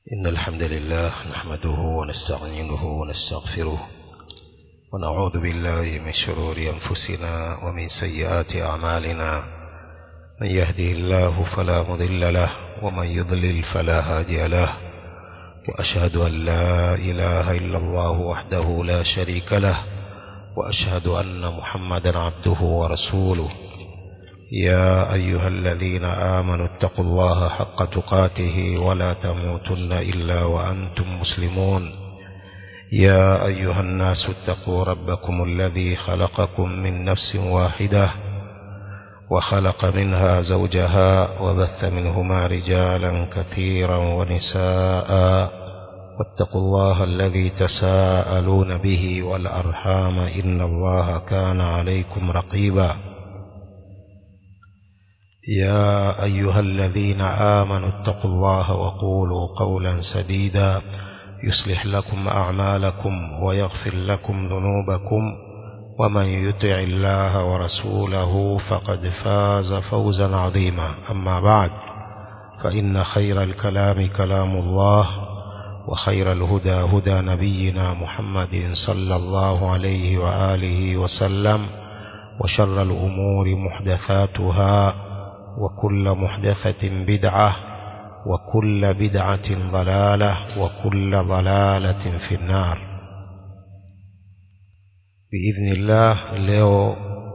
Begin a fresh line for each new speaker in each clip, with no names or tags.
إن الحمد لله نحمده ونستعينه ونستغفره ونعوذ بالله من شرور أنفسنا ومن سيئات أعمالنا من يهده الله فلا مضل له ومن يضلل فلا هادي له وأشهد أن لا إله إلا الله وحده لا شريك له وأشهد أن محمدا عبده ورسوله يا أيها الذين آمنوا اتقوا الله حق تقاته ولا تموتن إلا وأنتم مسلمون يا أيها الناس اتقوا ربكم الذي خلقكم من نفس واحدة وخلق منها زوجها وبث منهما رجالا كثيرا ونساء واتقوا الله الذي تساءلون به والأرحام إن الله كان عليكم رقيبا يا أيها الذين آمنوا اتقوا الله وقولوا قولا سديدا يصلح لكم أعمالكم ويغفر لكم ذنوبكم ومن يطع الله ورسوله فقد فاز فوزا عظيما أما بعد فإن خير الكلام كلام الله وخير الهدى هدى نبينا محمد صلى الله عليه وآله وسلم وشر الأمور محدثاتها وكل محدثة بدعة وكل بدعة ضلالة وكل ضلالة في النار بإذن الله leo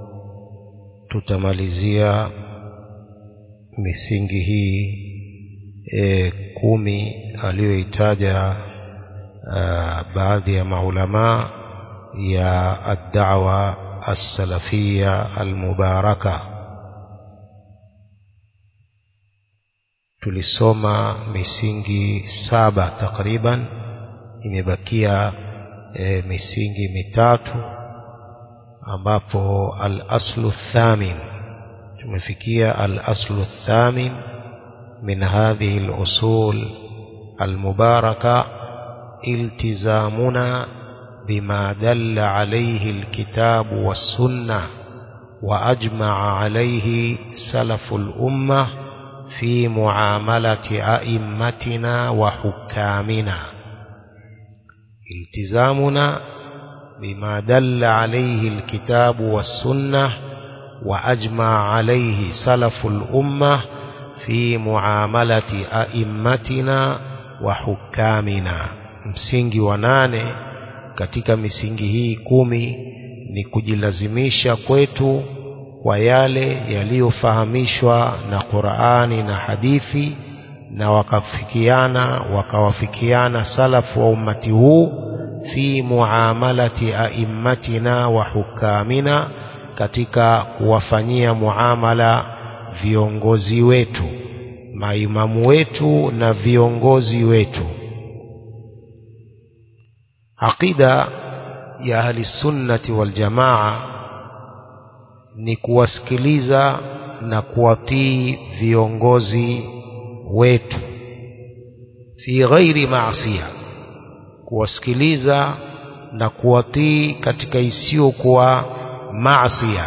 tutamalizia misingi hii e, kumi aliyoitaja baadhi ya maulamaa ya ad-da'wa as-salafia al-mubaraka tulisoma misingi saba takriban imebakia e, misingi mitatu ambapo al-aslu thamin tumefikia al-aslu thamin min hadhihi al-usul al-mubaraka iltizamuna بما دل عليه الكتاب والسنة وأجمع عليه سلف الأمة في معاملة أئمتنا وحكامنا التزامنا بما دل عليه الكتاب والسنة وأجمع عليه سلف الأمة في معاملة أئمتنا وحكامنا msingi wa nane katika misingi hii kumi ni kujilazimisha kwetu kwa yale yaliyofahamishwa na Qur'ani na hadithi na wakafikiana wakawafikiana salafu wa ummati huu fi muamalati aimmatina wa hukamina katika kuwafanyia muamala viongozi wetu maimamu wetu na viongozi wetu aqida ya ahli sunnati wal jamaa ni kuwasikiliza na kuwatii viongozi wetu fi ghairi maasiya kuwasikiliza na kuwatii katika isiyokuwa maasiya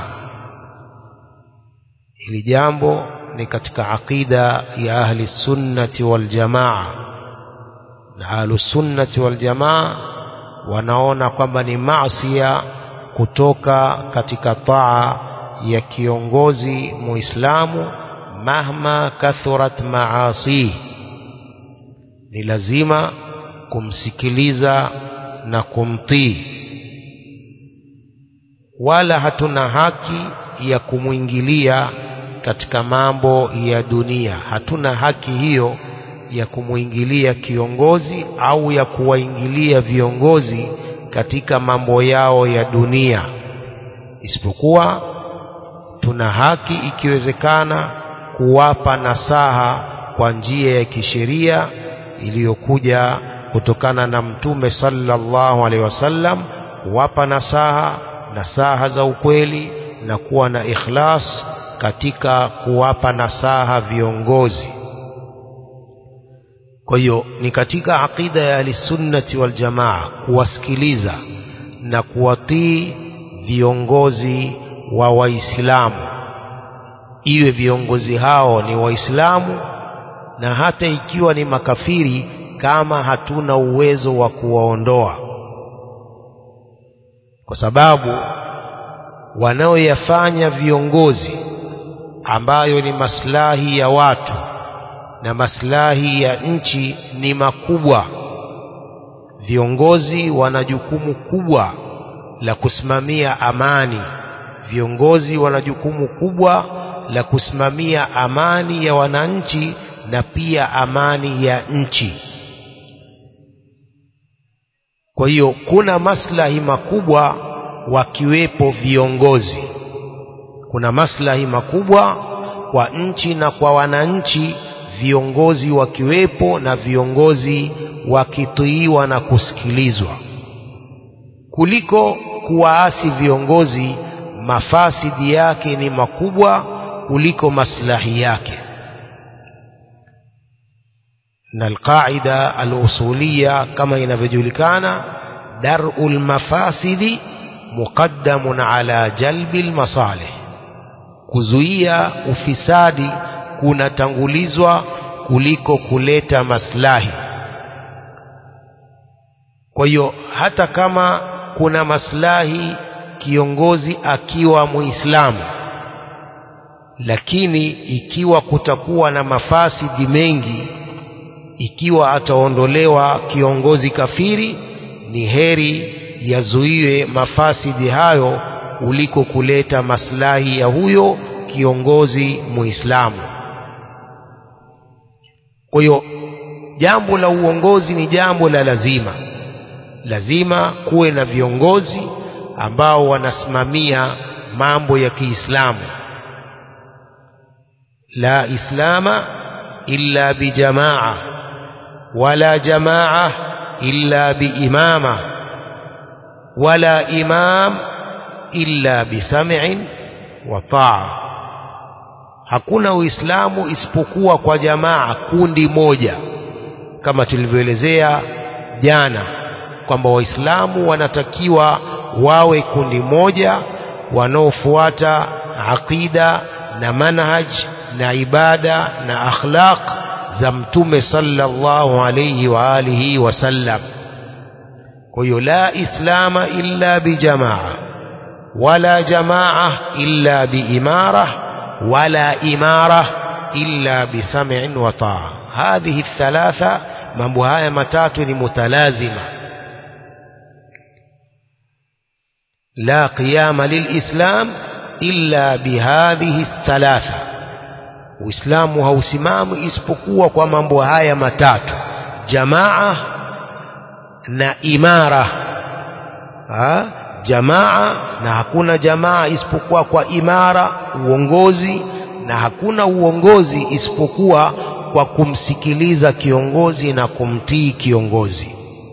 hili jambo ni katika aqida ya ahli sunnati wal jamaa na ahli sunnati wal jamaa wanaona kwamba ni maasiya kutoka katika taa ya kiongozi muislamu mahma kathurat maasi ni lazima kumsikiliza na kumtii wala hatuna haki ya kumwingilia katika mambo ya dunia hatuna haki hiyo ya kumwingilia kiongozi au ya kuwaingilia viongozi katika mambo yao ya dunia isipokuwa tuna haki ikiwezekana kuwapa nasaha kwa njia ya kisheria iliyokuja kutokana na mtume sallallahu alaihi wasallam kuwapa nasaha nasaha za ukweli na kuwa na ikhlas katika kuwapa nasaha viongozi kwa hiyo ni katika aqida ya ahlisunnati wal jamaa kuwasikiliza na kuwatii viongozi wa waislamu iwe viongozi hao ni waislamu na hata ikiwa ni makafiri kama hatuna uwezo wa kuwaondoa kwa sababu wanaoyafanya viongozi ambayo ni maslahi ya watu na maslahi ya nchi ni makubwa viongozi wana jukumu kubwa la kusimamia amani viongozi wana jukumu kubwa la kusimamia amani ya wananchi na pia amani ya nchi kwa hiyo kuna maslahi makubwa wakiwepo viongozi kuna maslahi makubwa kwa nchi na kwa wananchi viongozi wakiwepo na viongozi wakituiwa na kusikilizwa kuliko kuwaasi viongozi mafasidi yake ni makubwa kuliko maslahi yake na alqaida alusulia kama inavyojulikana daru lmafasidi muqaddamun ala jalbi lmasalih kuzuia ufisadi kunatangulizwa kuliko kuleta maslahi kwa hiyo hata kama kuna maslahi kiongozi akiwa muislamu lakini ikiwa kutakuwa na mafasidi mengi ikiwa ataondolewa kiongozi kafiri ni heri yazuiwe mafasidi hayo kuliko kuleta maslahi ya huyo kiongozi muislamu kwa hiyo jambo la uongozi ni jambo la lazima lazima kuwe na viongozi ambao wanasimamia mambo ya Kiislamu la islama illa bijamaa wala jamaa illa biimama wala imam illa bisam'in wa taa hakuna uislamu isipokuwa kwa jamaa kundi moja kama tulivyoelezea jana kwamba waislamu wanatakiwa wawe kundi moja wanaofuata aqida na manhaj na ibada na akhlaq za mtume sallallahu alayhi wa alihi wasallam kwa hiyo la islama illa bijamaa wala jamaa illa biimara wala imara illa bisam'in wa taa hadhihi thalatha mambo haya matatu ni mutalazima لا قيام للإسلام إلا بهذه الثلاثة Uislamu hausimami isipokuwa kwa mambo haya matatu jamaa na imara ha? jamaa na hakuna jamaa isipokuwa kwa imara uongozi na hakuna uongozi isipokuwa kwa kumsikiliza kiongozi na kumtii kiongozi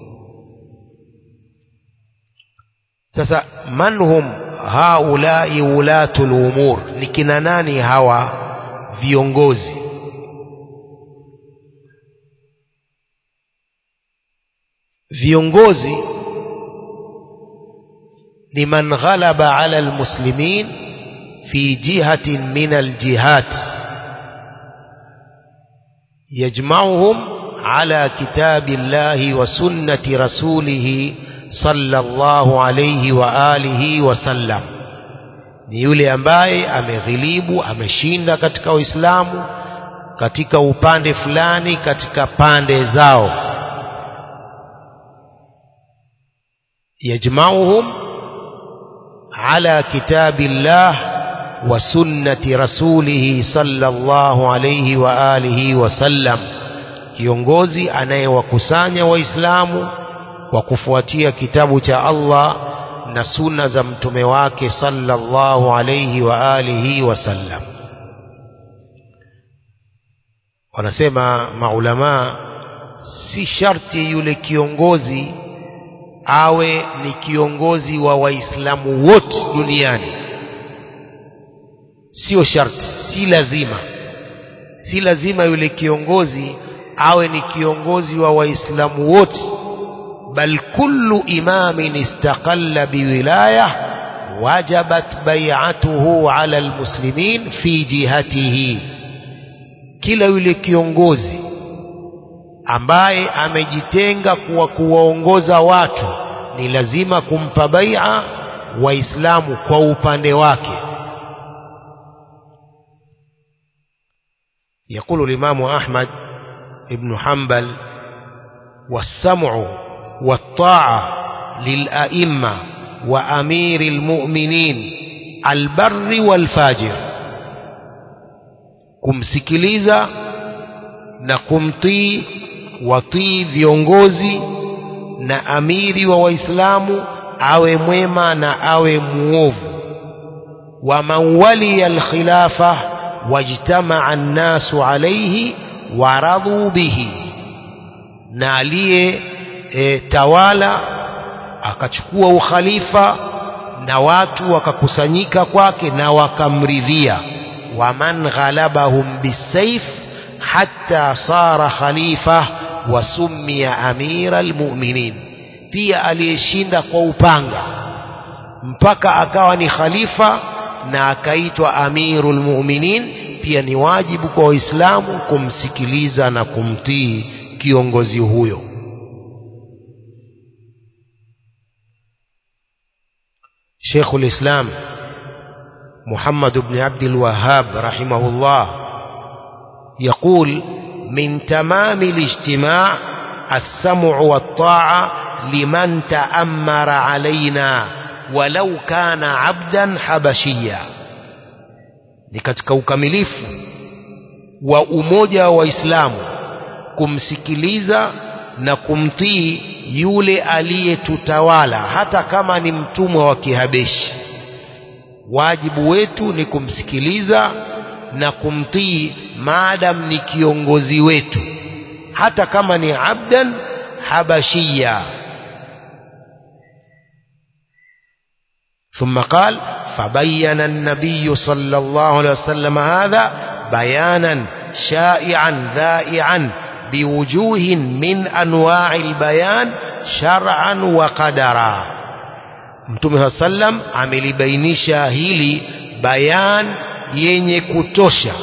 sasa manhum haulai ulatul umur ni kina nani hawa viongozi viongozi ni man ghalaba ala almuslimin fi jihatin min aljihat yajma'uhum ala kitabillahi wa sunnati rasulihi sallallahu alayhi wa alihi wasallam ni yule ambaye ameghilibu ameshinda katika Uislamu katika upande fulani katika pande zao yajma'uhum ala kitabillah wa sunnati rasulih sallallahu alayhi wa alihi wasallam kiongozi anayewakusanya waislamu kwa kufuatia kitabu cha Allah na sunna za mtume wake sallallahu alayhi wa alihi wasallam wanasema maulama si sharti yule kiongozi awe ni kiongozi wa waislamu wote duniani sio sharti si lazima si lazima yule kiongozi awe ni kiongozi wa waislamu wote bal kullu imamin istaqalla biwilaya wajabat bai'atuhu ala almuslimin fi jihatihi kila yule kiongozi ambaye amejitenga kuwa kuwaongoza watu ni lazima kumpa bai'a waislamu kwa upande wake يقول الإمام أحمد ابن حنبل والسمع والطاعة للأئمة وأمير المؤمنين البر والفاجر kumsikiliza na kumtii watii viongozi na amiri wa waislamu awe mwema na awe muovu wa man waliya alkhilafa wajtamaa annasu alayhi waradhu bihi na aliye e, tawala akachukua ukhalifa na watu wakakusanyika kwake na wakamridhia waman ghalabahum bisayf hatta sara khalifa wasummiya amira almu'minin pia aliyeshinda kwa upanga mpaka akawa ni khalifa na akaitwa amirul mu'minin pia ni wajibu kwa waislamu kumsikiliza na kumtii kiongozi huyo شيخ الإسلام محمد بن عبد الوهاب رحمه الله يقول من تمام الاجتماع السمع والطاعة لمن تأمر علينا ولو كان عبدا حبشيا ni katika ukamilifu wa umoja wa waislamu kumsikiliza na kumtii yule aliyetutawala hata kama ni mtumwa wa kihabeshi wajibu wetu ni kumsikiliza na kumtii maadam ni kiongozi wetu hata kama ni abdan habashia ثم قال فبين النبي صلى الله عليه وسلم هذا بيانا شائعا ذائعا بوجوه من أنواع البيان شرعا وقدرا mtume saa sallam amelibainisha hili bayan yenye kutosha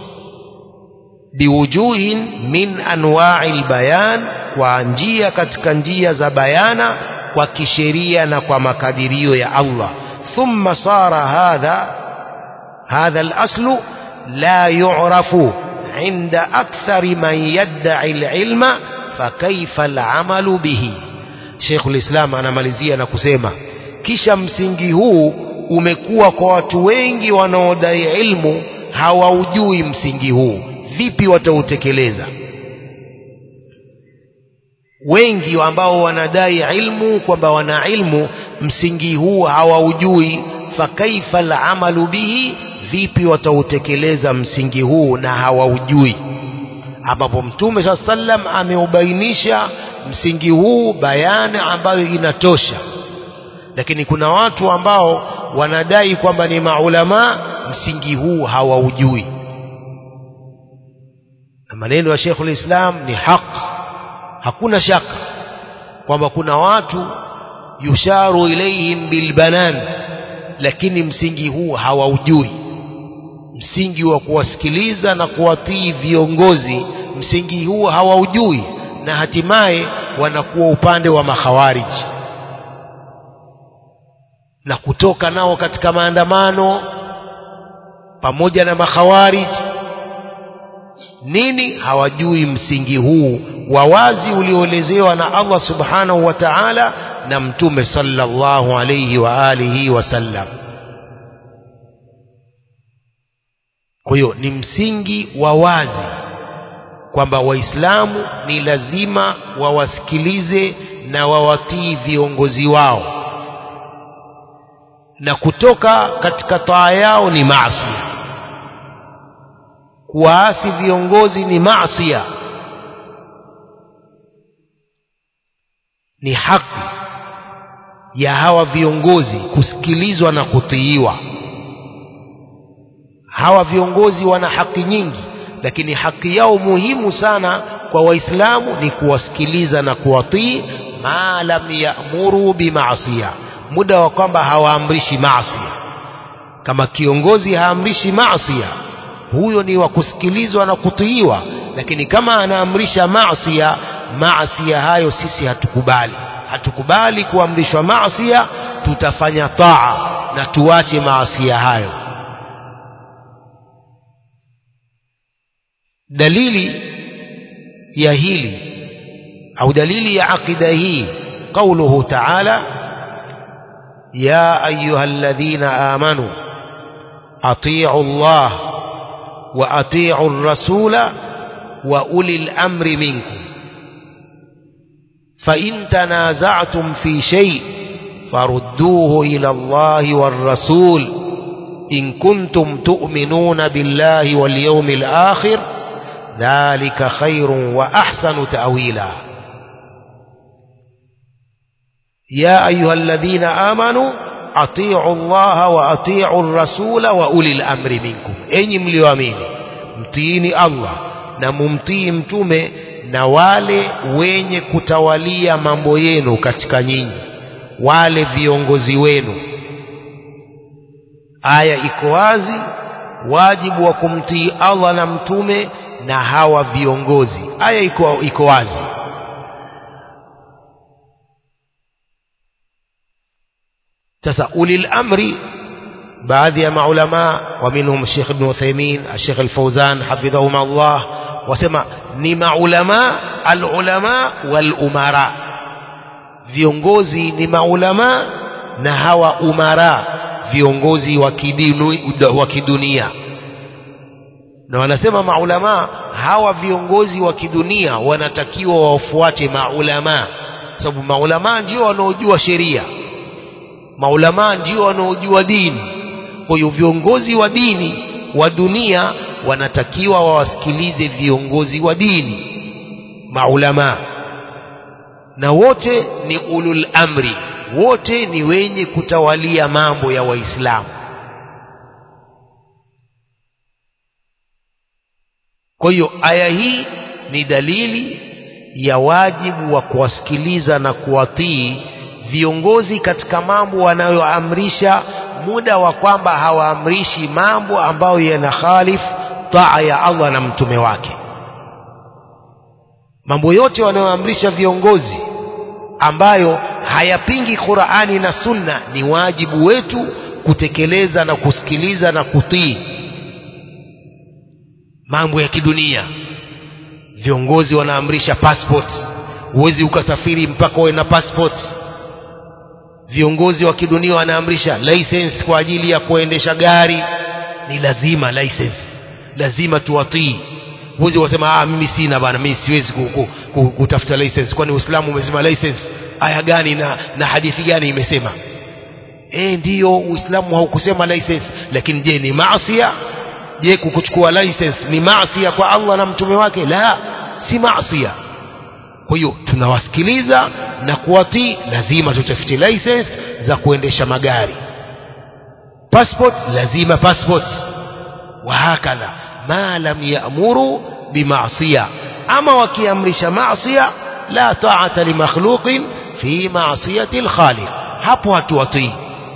biwujuhin min anwai lbayan kwa njia katika njia za bayana kwa kisheria na kwa makadirio ya Allah thumma sara hadha hadha al-aslu la yu'rafu inda akthari man yadda'i al-ilma fakaifa al-amalu bihi Sheikh al-Islam anamalizia na kusema kisha msingi huu umekuwa kwa watu wengi wanaodai ilmu hawaujui msingi huu vipi watautekeleza wengi ambao wanadai ilmu kwamba wana ilmu msingi huu hawaujui fakaifa alamalu bihi vipi watautekeleza msingi huu na hawaujui ambapo mtume saa sallam ameubainisha msingi huu bayani ambayo inatosha lakini kuna watu ambao wanadai kwamba ni maulama msingi huu hawaujui na maneno ya Sheikhul Islam ni haki hakuna shaka kwamba kuna watu yusharu ilaihim bilbanan lakini msingi huu hawaujui msingi wa kuwasikiliza na kuwatii viongozi msingi huu hawaujui na hatimaye wanakuwa upande wa makhawariji na kutoka nao katika maandamano pamoja na makhawariji nini hawajui msingi huu wa wazi ulioelezewa na Allah subhanahu wa ta'ala na mtume sallallahu alayhi wa alihi wasallam kwa hiyo ni msingi wa wazi kwamba waislamu ni lazima wawasikilize na wawatii viongozi wao na kutoka katika taa yao ni maasi kuwaasi viongozi ni maasia ni haki ya hawa viongozi kusikilizwa na kutiiwa hawa viongozi wana haki nyingi lakini haki yao muhimu sana kwa waislamu ni kuwasikiliza na kuwatii ma lam yamuru bimaasiya muda wa kwamba hawaamrishi maasia kama kiongozi haamrishi maasia huyo ni wa kusikilizwa na kutiiwa
lakini kama anaamrisha maasia maasia hayo sisi hatukubali hatukubali kuamrishwa maasia tutafanya taa na tuache maasia hayo dalili ya hili au dalili ya aqida hii قوله تعالى يا أيها الذين آمنوا أطيعوا الله وأطيعوا الرسول وأولي الأمر منكم فإن تنازعتم في شيء فردوه إلى الله والرسول إن كنتم تؤمنون بالله واليوم الآخر ذلك خير وأحسن تأويلا يا أيها الذين آمنوا أطيعوا الله وأطيعوا الرسول وأولي الأمر منكم أي mlioamini mtiini Allah na mumtii mtume na wale wenye kutawalia mambo yenu katika nyinyi wale viongozi wenu aya iko wazi wajibu wa kumtii Allah na mtume na hawa viongozi aya iko, iko wazi sasa ulil amri baadhi ya maulama wa minhum Sheikh Ibn Uthaymeen Sheikh Al-Fawzan hafidhahum Allah wasema ni maulama al-ulama wal umara viongozi ni maulama na hawa umara viongozi wa kidunia na wanasema maulama hawa viongozi wa kidunia wanatakiwa wafuate maulama sababu maulama ndio wanaojua sheria maulama ndio wanaojua dini kwa hiyo viongozi wa dini wa dunia wanatakiwa wawasikilize viongozi wa dini maulama na wote ni ulul amri wote ni wenye kutawalia mambo ya waislamu kwa hiyo aya hii ni dalili ya wajibu wa kuwasikiliza na kuwatii viongozi katika mambo wanayoamrisha muda wa kwamba hawaamrishi mambo ambayo yanahalifu taa ya Allah na mtume wake mambo yote wanayoamrisha viongozi ambayo hayapingi Qur'ani na Sunna ni wajibu wetu kutekeleza na kusikiliza na kutii mambo ya kidunia viongozi wanaamrisha passport huwezi ukasafiri mpaka uwe na passport viongozi wa kidunia wanaamrisha license kwa ajili ya kuendesha gari ni lazima license lazima tuwatii huwezi wasema ah mimi sina bana mimi siwezi kutafuta license kwani Uislamu umesema license aya gani na, na hadithi gani imesema eh ndiyo Uislamu haukusema license lakini je ni maasiya je kukuchukua license ni maasiya kwa Allah na mtume wake la si maasiya kwa hiyo tunawasikiliza na kuwatii lazima tutafute license za kuendesha magari passport lazima passport wahakadha ma lam ya'muru bima'siya ama wakiamrisha ma'siya la ta'ata li makhluqin fi ma'siyati al-khaliq hapo hatuwatii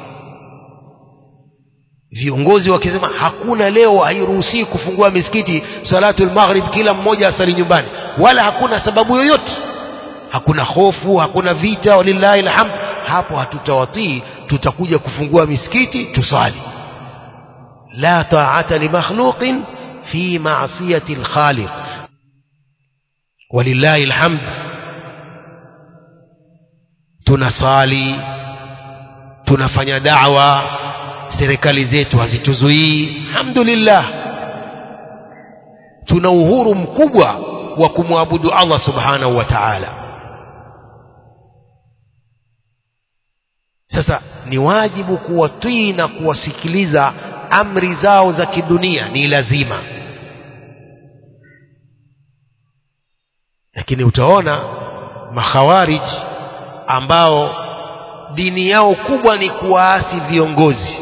viongozi wakisema hakuna leo hairuhusi kufungua misikiti salatul maghrib kila mmoja asali nyumbani wala hakuna sababu yoyote hakuna hofu hakuna vita walillahi alhamd hapo hatutawatii tutakuja kufungua misikiti tusali la ta'ata li makhluqin fi ma'siyati al-khaliq walillahi alhamd tunasali tunafanya da'wa serikali zetu hazituzuii alhamdulillah tuna uhuru mkubwa wa kumwabudu Allah subhanahu wa ta'ala sasa ni wajibu kuwatii na kuwasikiliza amri zao za kidunia ni lazima lakini utaona makhawarij ambao dini yao kubwa ni kuwaasi viongozi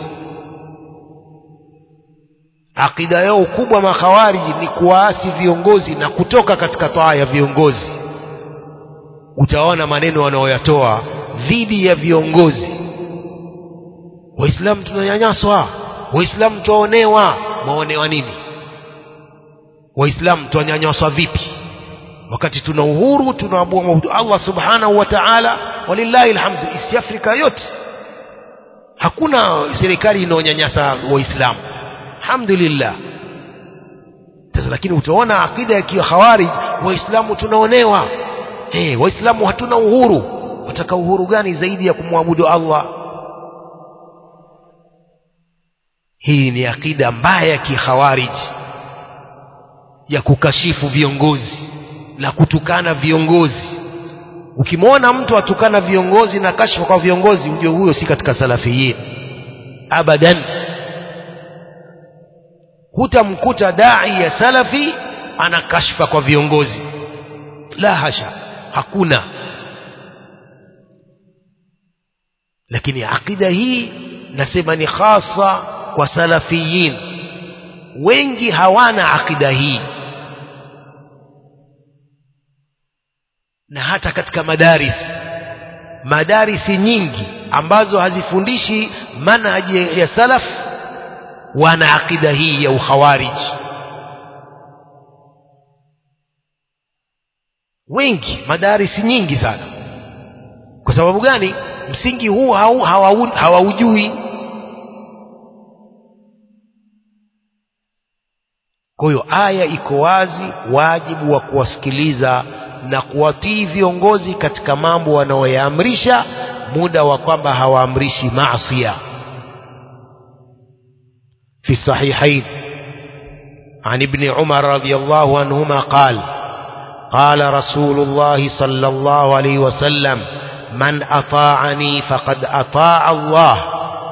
akida yao kubwa makhawariji ni kuwaasi viongozi na kutoka katika taa ya viongozi utaona maneno wanaoyatoa dhidi ya viongozi waislamu tunanyanyaswa waislamu twaonewa mwaonewa nini waislamu twanyanyaswa vipi wakati tuna uhuru tunaabudu Allah subhanahu wa ta'ala walillahi alhamdu East Africa yote hakuna serikali inaonyanyasa waislamu alhamdulillah sasa lakini utaona akida ya kikhawarij waislamu tunaonewa hey, waislamu hatuna uhuru wataka uhuru gani zaidi ya kumwabudu Allah hii ni akida mbaya ya kikhawarij ya kukashifu viongozi na kutukana viongozi ukimwona mtu atukana viongozi na kashfa kwa viongozi ujue huyo si katika salafiyin abadan hutamkuta dai ya salafi ana kashfa kwa viongozi la hasha hakuna lakini akida hii nasema ni khasa kwa salafiyin wengi hawana akida hii na hata katika madaris madarisi nyingi ambazo hazifundishi manhaji ya salaf wana akida hii ya ukhawarij wengi madarisi nyingi sana kwa sababu gani msingi huu hawaujui hawa kwa hiyo aya iko wazi wajibu wa kuwasikiliza na kuwatii viongozi katika mambo wanaoyaamrisha muda wa kwamba hawaamrishi maasia في الصحيحين عن ابن عمر رضي الله عنهما قال قال رسول الله صلى الله عليه وسلم من أطاعني فقد أطاع الله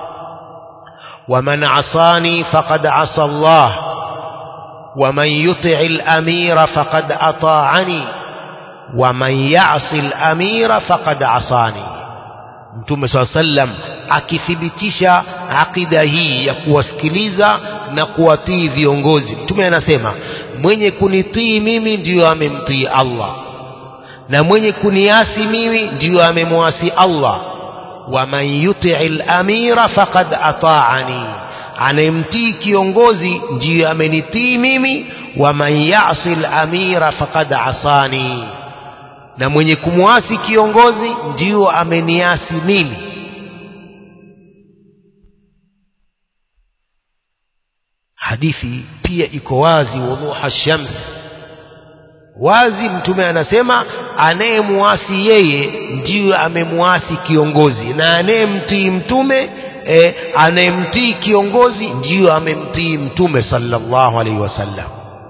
ومن عصاني فقد عصى الله ومن يطع الأمير فقد أطاعني ومن يعص الأمير فقد عصاني Mtume swalla sallam akithibitisha akida hii ya kuwasikiliza na kuwatii viongozi. Mtume anasema mwenye kunitii mimi ndiyo amemtii Allah, na mwenye kuniasi mimi ndiyo amemwasi Allah. wa man yutii al-amira faqad ataani, anayemtii kiongozi ndiyo amenitii mimi. wa man yasi al-amira faqad asani na mwenye kumwasi kiongozi ndiyo ameniasi mimi hadithi pia iko wazi wudhuha shams wazi mtume anasema anayemwasi yeye ndiyo amemwasi kiongozi na anayemtii mtume e, anayemtii kiongozi ndiyo amemtii mtume sallallahu alaihi wasallam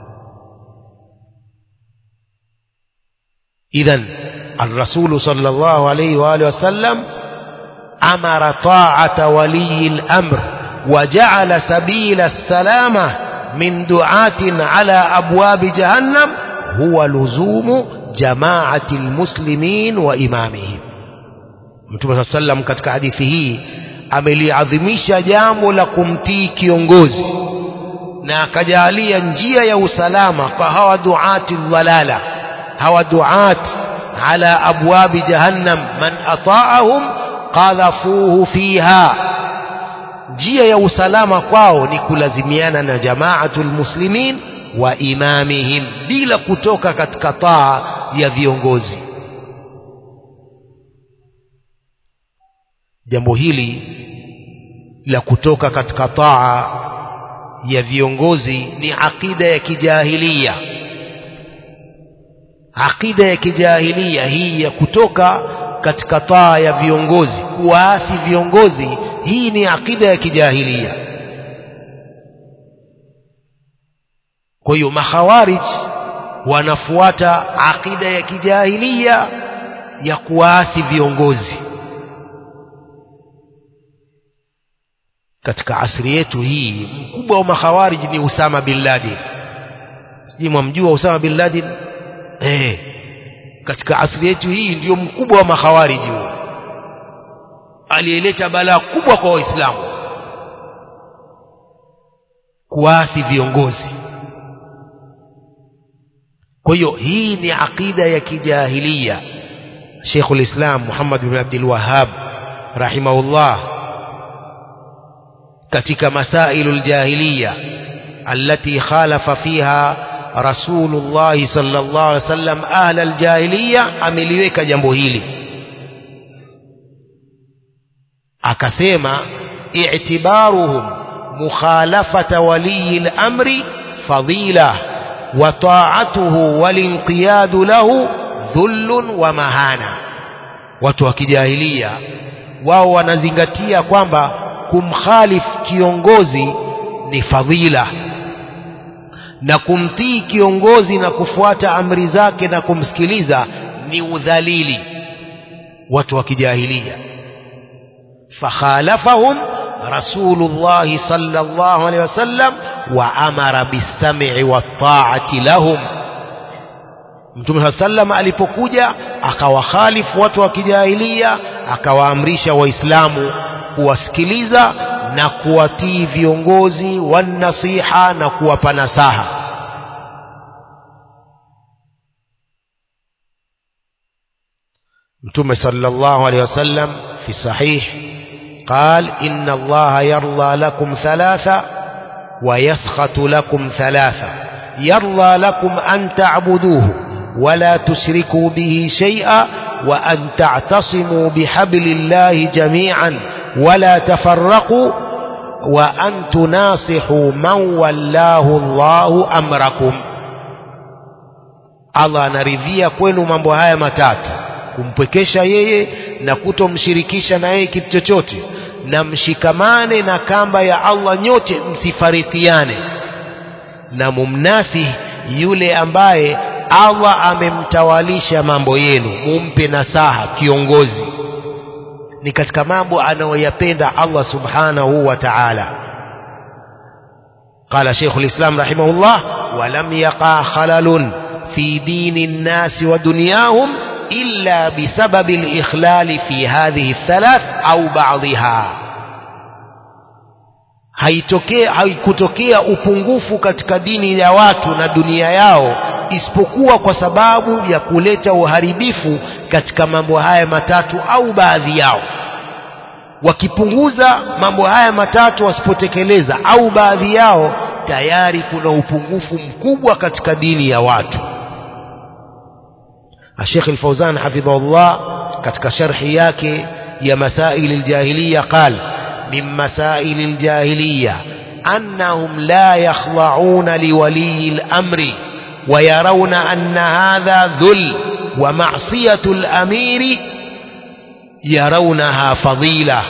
إذا الرسول صلى الله عليه وآله وسلم أمر طاعة ولي الأمر وجعل سبيل السلامة من دعاة على أبواب جهنم هو لزوم جماعة المسلمين وإمامهم Mtume saa sallam katika hadithi hii ameliadhimisha jambo la kumtii kiongozi na akajalia njia ya usalama kwa hawa duati dhalala hawa duat ala abwabi jahannam man ataahum qadhafuhu fiha njia ya usalama kwao ni kulazimiana na jamaatul muslimin wa imamihim bila kutoka katika taa ya viongozi jambo hili la kutoka katika taa ya viongozi ni akida ya kijahilia akida ya kijahilia hii ya kutoka katika taa ya viongozi kuwaasi viongozi hii ni akida ya kijahilia kwa hiyo makhawarij wanafuata akida ya kijahilia ya kuwaasi viongozi katika asri yetu hii mkubwa wa makhawarij ni Usama bin Laden sijui mwamjua Usama bin Laden eh katika asri yetu hii ndio mkubwa wa makhawariji huo aliyeleta balaa kubwa kwa waislamu kuasi viongozi kwa hiyo hii ni aqida ya kijahilia Sheikhul Islam Muhammad bin Abdul Wahhab rahimahullah katika masailul jahiliya التي خالف فيها Rasulullah sallallahu alaihi wasallam ahla aljahiliya ameliweka jambo hili akasema i'tibaruhum mukhalafata waliyi al-amri fadila wa ta'atuhu walinqiyadu lahu dhullun wa mahana watu wa kijahilia wao wanazingatia kwamba kumkhalif kiongozi ni fadhila na kumtii kiongozi na kufuata amri zake na kumsikiliza ni udhalili watu wa kijahilia fakhalafahum rasulullah sallallahu alaihi wasallam wa amara bisam'i wat-ta'ati lahum Mtume saa sallam alipokuja akawakhalifu watu wa kijahilia akawaamrisha waislamu kuwasikiliza na kuwatii viongozi wanasiha na kuwapa nasaha Mtume sallallahu alaihi wasallam fi sahih قال إن الله يرضى لكم ثلاثة ويسخط لكم ثلاثة يرضى لكم أن تعبدوه ولا تشركوا به شيئا وأن تعتصموا بحبل الله جميعا ولا تفرقوا وأن تناصحوا من ولاه الله أمركم Allah anaridhia kwenu mambo haya matatu kumpwekesha yeye na kutomshirikisha na yeye kitu chochote na mshikamane na kamba ya Allah nyote msifaritiane na mumnasihi yule ambaye Allah amemtawalisha mambo yenu mumpe nasaha kiongozi ni katika mambo anayoyapenda Allah subhanahu wa ta'ala قال شيخ الإسلام رحمه الله ولم يقع خلل في دين الناس ودنياهم إلا بسبب الإخلال في هذه الثلاث أو بعضها haitokea haikutokea upungufu katika dini ya watu na dunia yao isipokuwa kwa sababu ya kuleta uharibifu katika mambo haya matatu au baadhi yao wakipunguza mambo haya matatu wasipotekeleza au baadhi yao tayari kuna upungufu mkubwa katika dini ya watu Sheikh Al-Fauzan hafidhahullah katika sharhi yake ya masail al-jahiliya qal min masail al-jahiliya annahum la yakhda'una liwali al-amri ويرون أن هذا ذل ومعصية الأمير يرونها فضيلة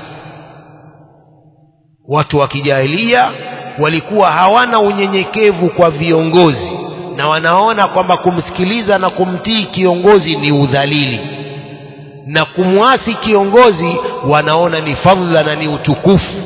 watu wa kijahilia walikuwa hawana unyenyekevu kwa viongozi na wanaona kwamba kumsikiliza na kumtii kiongozi ni udhalili na kumwasi kiongozi wanaona ni fadhila na ni utukufu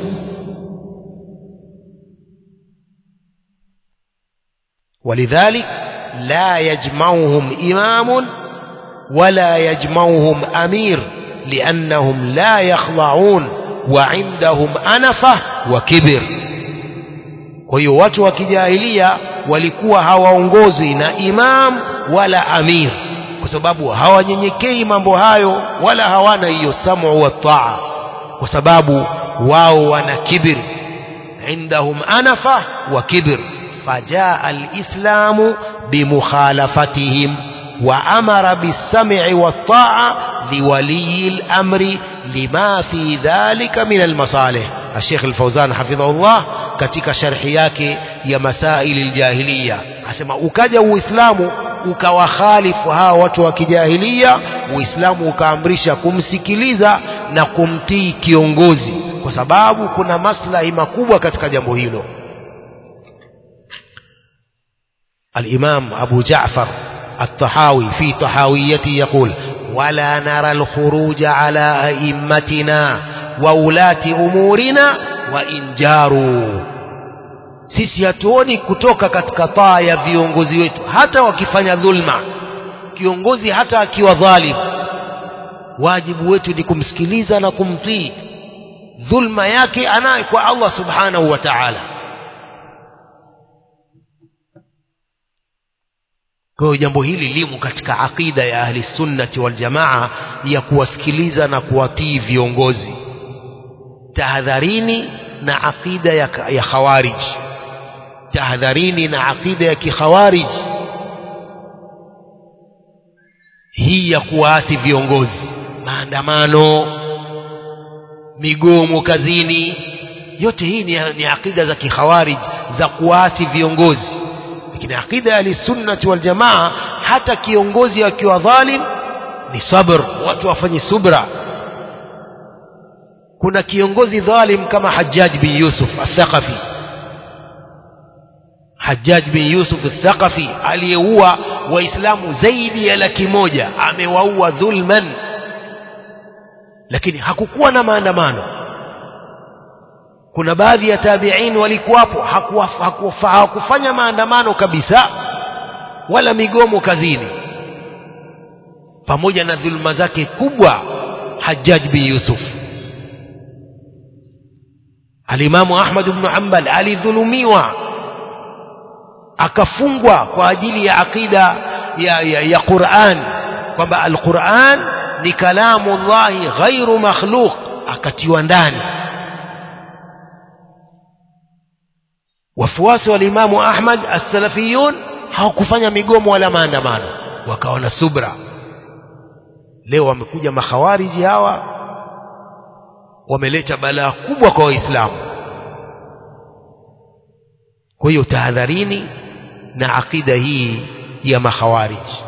ولذلك لا يجمعهم إمام ولا يجمعهم أمير لأنهم لا يخضعون وعندهم أنفة وكبر kwa hiyo watu wa kijahilia walikuwa hawaongozwi na imam wala amir kwa sababu hawanyenyekei mambo hayo wala hawana hiyo samu wa taa kwa sababu wao wana kibir indahum anafa wa kibir فجاء الإسلام بمخالفتهم وأمر بالسمع والطاعة لولي الأمر لما في ذلك من المصالح الشيخ الفوزان حفظه الله katika sharhi yake ya masaili aljahiliya asema ukaja uislamu ukawakhalifu hawa watu wa kijahilia uislamu ukaamrisha kumsikiliza na kumtii kiongozi kwa sababu kuna maslahi makubwa katika jambo hilo الإمام أبو جعفر الطحاوي في طحاويته يقول ولا نرى الخروج على أئمتنا وولاة أمورنا وإن جاروا sisi hatuoni kutoka katika taa ya viongozi wetu hata wakifanya dhulma kiongozi hata akiwa dhalim wajibu wetu ni kumsikiliza na kumtii dhulma yake anaye kwa Allah subhanahu wa ta'ala Kwa hiyo jambo hili limo katika aqida ya ahli sunnati wal jamaa ya kuwasikiliza na kuwatii viongozi. Tahadharini na aqida ya, ya khawarij. tahadharini na aqida ya kikhawarij hii ya kuwaasi viongozi maandamano migomo kazini yote hii ni, ni aqida za kikhawarij za kuasi viongozi lakini aqida ya sunnati wal jamaa hata kiongozi akiwa dhalim ni sabr watu wafanye subra kuna kiongozi dhalim kama Hajjaj bin Yusuf al-Thaqafi Hajjaj bin Yusuf al-Thaqafi aliyeua waislamu zaidi ya laki moja amewaua dhulman lakini hakukuwa na maandamano kuna baadhi ya tabi'in walikuwapo hawakufanya maandamano kabisa wala migomo kazini pamoja na dhulma zake kubwa Hajjaj bin Yusuf Alimamu Ahmad ibn Hanbal alidhulumiwa akafungwa kwa ajili ya aqida ya, ya, ya Qur'an kwamba al-Qur'an ni kalamu Allahi ghairu makhluq akatiwa ndani wafuasi wa Imamu Ahmad as-Salafiyun hawakufanya migomo wala maandamano wakawa na subra leo wamekuja makhawariji hawa wameleta balaa kubwa kwa waislamu kwa hiyo tahadharini na aqida hii ya makhawariji